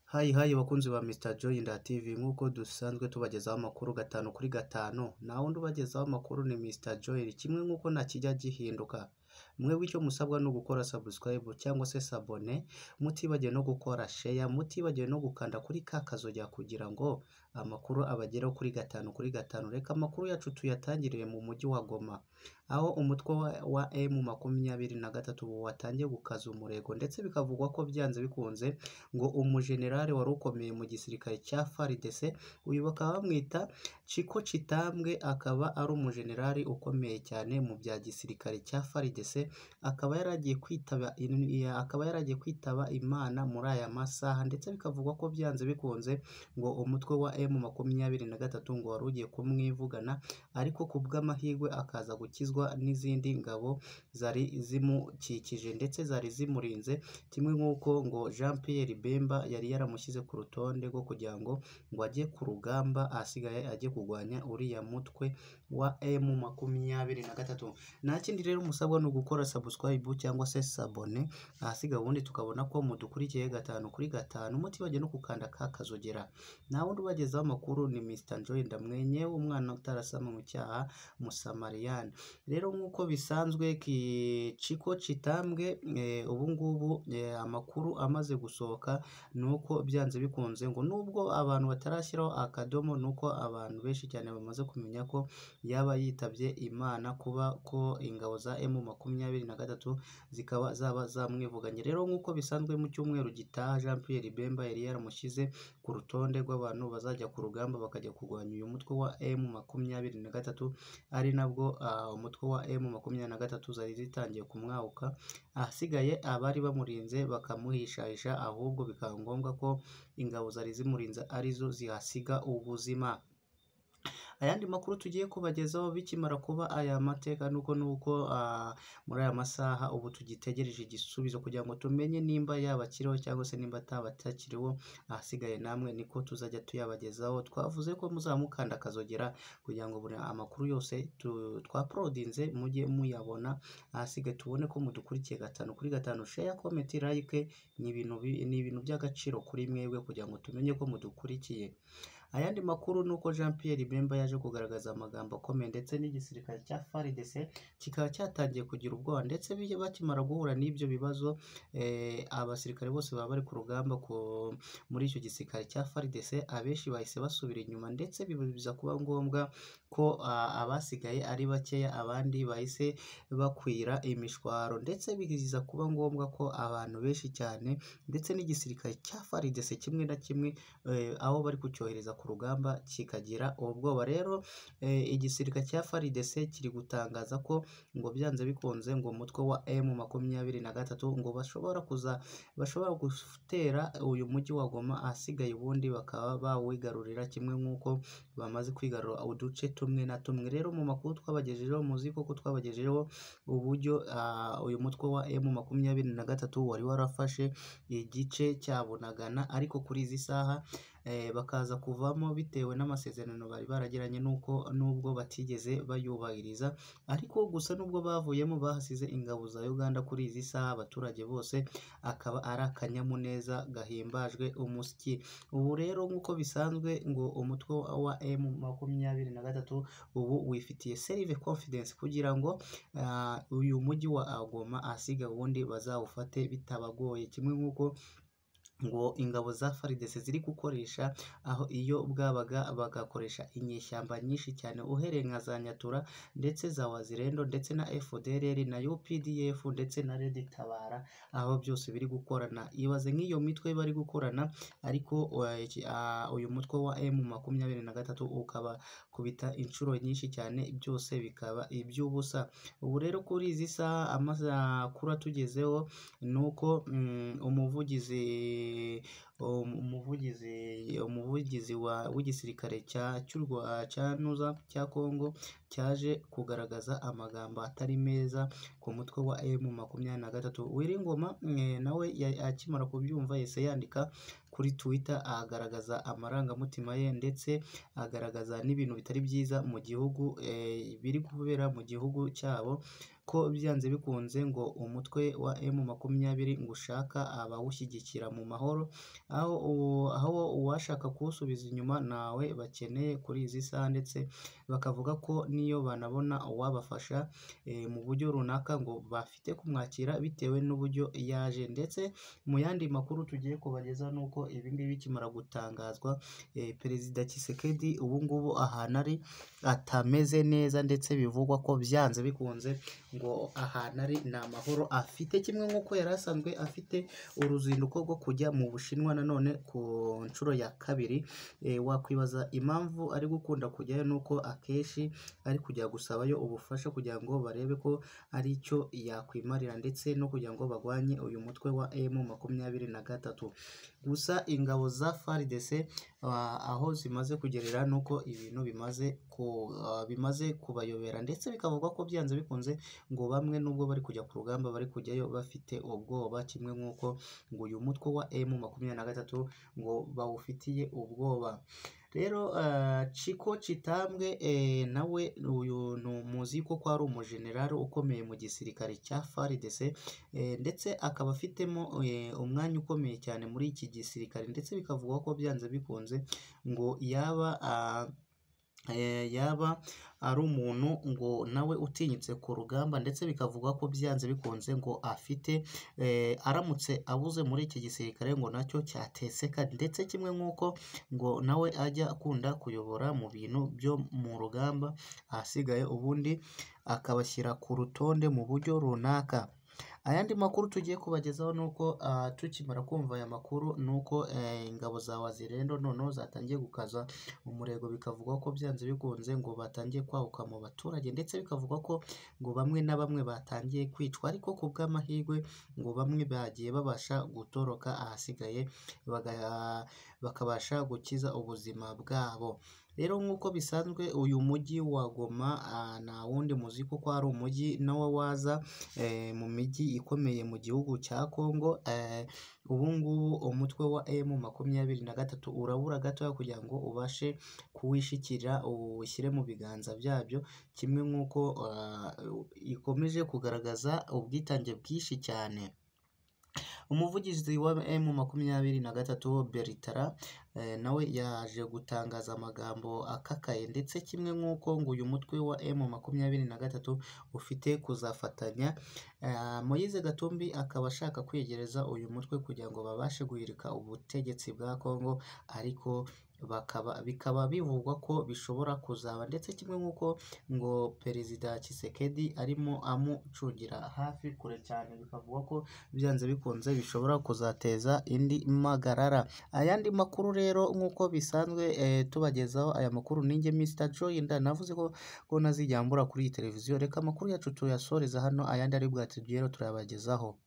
Hayi hayi bakunzi ba Mr Joy nda TV nk'uko dusanzwe tubagezaho amakuru gatanu kuri gatanu nta wundi ubagezaho amakuru ni Mr Joy kimwe nk'uko ntakijya gihinduka mwebwe icyo musabwa ni ugukora subscribe cyangwa se sabone mutibagiwe no gukora share mutibagiwe no gukanda kuri ka kazojya kugira ngo amakuru abageraho kuri gatanu kuri gatanu reka amakuru yacu tuyatangirire mu mujyi wa Goma aho umutwe wa, wa M makumyabiri na gatatu watangiye gukaza umurego ndetse bikavugwa ko byanze bikunze ngo umujenerali wari ukomeye mu gisirikare cya FARDC uyu bakaba bamwita Chiko Chitambwe akaba ari umujenerali ukomeye cyane mu bya gisirikare cya FARDC akaba yaragiye kwitaba in- akaba yaragiye kwitaba Imana muri aya masaha ndetse bikavugwa ko byanze bikunze ngo umutwe wa M makumyabiri na gatatu ngo wari ugiye kumwivugana ariko ku bw'amahirwe akaza gukizwa n'izindi ngabo zari zimukikije ndetse zari zimurinze kimwe nk'uko ngo Jean Pierre Bemba yari yaramushyize ku rutonde rwo kugira ngo ngo ajye ku rugamba asigaye ajye kurwanya uriya mutwe wa M makumyabiri na gatatu nta kindi rero musabwa ni ugukora subscribe cyangwa se sabone ahasiga ubundi tukabona ko mudukurikiye gatanu kuri gatanu mutibagiwe no gukanda ka kazogera nta wundi ubagezaho amakuru ni Mr Joy Ndamwenye umwana utarasama mu cyaha Musamariyani rero nk'uko bisanzwe Kichiko Chitambwe eh, ubu ngubu eh, amakuru amaze gusohoka ni uko byanze bikunze ngo nubwo abantu batarashyiraho akadomo ni uko abantu benshi cyane bamaze kumenya ko yaba yitabye Imana kuba ko ingabo za M makumyabiri na gatatu zikaba zaba zamwivuganye rero nk'uko bisanzwe mu cyumweru gitaha Jean Pierre Bemba yari yaramushyize ku rutonde rw'abantu bazajya ku rugamba bakajya kurwanya uyu mutwe wa M makumyabiri na gatatu ari nabwo ah, umutwe wa M makumyabiri na gatatu zari zitangiye kumwawuka ahasigaye abari bamurinze bakamuhishahisha ahubwo bikaba ngombwa ko ingabo zari zimurinze arizo zihasiga ubuzima ayandi makuru tugiye kubagezaho bikimara kuba aya mateka nuko nuko ah, muri aya masaha ubu tugitegereje igisubizo kugira ngo tumenye nimba yabakiriho cyangwa se nimba ataba atakiriho ahasigaye namwe niko tuzajya tuyabagezaho twavuze ko muzamukanda akazogera kugira ngo buri amakuru yose tu- twaporodinze mujye muyabona ahasigaye tubone ko mudukurikiye gatanu kuri gatanu share comment like ni ibintu bi- ni ibintu by'agaciro kuri mwebwe kugira ngo tumenye ko mudukurikiye ayandi makuru ni uko Jean Pierre Bemba yaje kugaragaza amagambo akomeye ndetse n'igisirikare cya FARDC kikaba cyatangiye kugira ubwoba ndetse bi- bakimara guhura n'ibyo bibazo eh, abasirikare bose baba bari ku rugamba ku- muri icyo gisirikare cya FARDC abenshi bahise basubira inyuma ndetse biba- biza kuba ngombwa ko ah, abasigaye ari bakeya abandi bahise bakwira imishwaro ndetse biza kuba ngombwa ko abantu benshi cyane ndetse n'igisirikare cya FARDC kimwe na kimwe eh, aho bari kucyohereza ku rugamba kikagira ubwoba rero eh, igisirikare cya FARDC kiri gutangaza ko ngo byanze bikunze ngo umutwe wa M makumyabiri na gatatu ngo bashobora kuza bashobora gutera uyu mujyi wa Goma ahasigaye ubundi bakaba bawigarurira kimwe nk'uko bamaze kwigarura uduce tumwe na tumwe rero mu makuru twabagejejeho muzi koko twabagejejeho uburyo ah, uyu mutwe wa M makumyabiri na gatatu wari warafashe igice cya Bunagana ariko kuri izi saha eh, bakaza kuvamo bitewe n'amasezerano bari baragiranye n'uko nubwo batigeze bayubahiriza ariko gusa nubwo bavuyemo bahasize ingabo za Uganda kuri izi saha abaturage bose akaba ari akanyamuneza gahimbajwe umusyi ubu rero nk'uko bisanzwe ngo umutwe wa M makumyabiri na gatatu ubu wifitiye selve confidence kugira ngo ah, uyu mujyi wa Goma asiga ubundi bazawufate bitabagoye kimwe nk'uko ngo ingabo za FARDC ziri gukoresha aho iyo bwabaga bagakoresha inyeshyamba nyinshi cyane uhereye nka za Nyatura ndetse za Wazirendo ndetse na FDLR na UPDF ndetse na Red Tabara aho byose biri gukorana ibaze nk'iyo mitwe bari gukorana ariko uh, iki- ah, uyu mutwe wa M makumyabiri na gatatu ukaba kubita inshuro nyinshi cyane byose bikaba iby'ubusa ubu rero kuri izi saha amakuru atugezeho nuko mm, umuvugizi um- umuvugizi umuvugizi wa w'igisirikare cya cy'u Rwa- cya Nuza cya Kongo cyaje kugaragaza amagambo atari meza ku mutwe wa M makumyabiri na gatatu Wiringoma mm, nawe ya- akimara kubyumva yahise yandika ku kuri Twitter agaragaza amarangamutima ye ndetse agaragaza n'ibintu bitari byiza mu gihugu eh, biri kubera mu gihugu cyabo ko byanze bikunze ngo umutwe wa emu makumyabiri ngo ushaka abawushyigikira mu mahoro aho uwo- aho uwashaka kuwusubiza inyuma nawe bakeneye kuri izi saha ndetse bakavuga ko n'iyo banabona uwabafasha eh, mu buryo runaka ngo bafite kumwakira bitewe n'uburyo yaje ndetse mu yandi makuru tugiye kubageza ni uko ibingibi bikimara gutangazwa eh, perezida Tshisekedi ubu ngubu ahantu ari atameze neza ndetse bivugwa ko byanze bikunze ngo ahantu ari ni amahoro afite kimwe nk'uko yari asanzwe afite uruzinduko rwo kujya mu Bushinwa nanone ku nshuro ya kabiri eh, wakwibaza impamvu ari gukunda kujyayo nuko akenshi ari kujya gusabayo ubufasha kugira ngo barebe ko ari icyo yakwimarira ndetse no kugira ngo barwanye uyu mutwe wa emu makumyabiri na gatatu gusa ingabo za FARDC ah, aho zimaze kugerera nuko ibintu bimaze ku, ah, bimaze kubayobera ndetse bikavugwa ko byanze bikunze ngo bamwe nubwo bari kujya ku rugamba bari kujyayo bafite ubwoba kimwe nk'uko ngo uyu mutwe wa emu makumyabiri na gatatu ngo bawufitiye ubwoba rero ah, Chiko Chitambwe eh, nawe uyu ni umuzi ko ko ari umujenerali ukomeye mu gisirikare cya FARDC eh, ndetse akaba afitemo eh, umwanya ukomeye cyane muri iki gisirikare ndetse bikavugwa ko byanze bikunze ngo yaba ah, eh, yaba ari umuntu ngo nawe utinyitse ku rugamba ndetse bikavugwa ko byanze bikunze ngo afite eh, aramutse abuze muri iki gisirikare ngo nacyo cyateseka ndetse kimwe nk'uko ngo nawe ajya akunda kuyobora mu bintu byo mu rugamba ahasigaye ubundi akabashyira ku rutonde mu buryo runaka ayandi makuru tugiye kubagezaho ni uko ah, tukimara kumva aya makuru ni uko eh, ingabo za wazirendo noneho zatangiye gukaza umurego bikavugwa ko byanze bikunze ngo batangiye kwahuka mu baturage ndetse bikavugwa ko ngo bamwe na bamwe batangiye kwicwa ariko ku bw'amahirwe ngo bamwe bagiye babasha gutoroka ahasigaye baga- bakabasha gukiza ubuzima bwabo rero nk'uko bisanzwe uyu mujyi wa Goma ah, nta wundi muzi kuko ari umujyi nawe waza eh, mu mijyi ikomeye mu gihugu cya Congo eh, ubu ngubu umutwe wa emu makumyabiri na gatatu urabura gatoya kugira ngo ubashe kuwishikira uwushyire mu biganza byabyo kimwe nk'uko ah, ikomeje kugaragaza ubwitange bwinshi cyane umuvugizi wa emu makumyabiri na gatatu beritara eh, nawe yaje gutangaza amagambo akakaye ndetse kimwe nk'uko ngo uyu mutwe wa emu makumyabiri na gatatu ufite kuzafatanya Ah, Moise Gatumbi akaba ashaka kwegereza uyu mutwe kugira ngo babashe guhirika ubutegetsi bwa Kongo ariko bakaba bikaba bivugwa ko bishobora kuzaba ndetse kimwe nk'uko ngo perezida Tshisekedi arimo amucungira hafi kure cyane bikavugwa ko byanze bikunze bishobora kuzateza indi magarara ayandi makuru rero nk'uko bisanzwe eh, tubagezaho aya makuru ninjye Mr Joy nda navuze ko ko ntazijya mbura kuri iyi televiziyo reka amakuru yacu tuyasoreza hano ayandi ari bwatugeraho turayabagezaho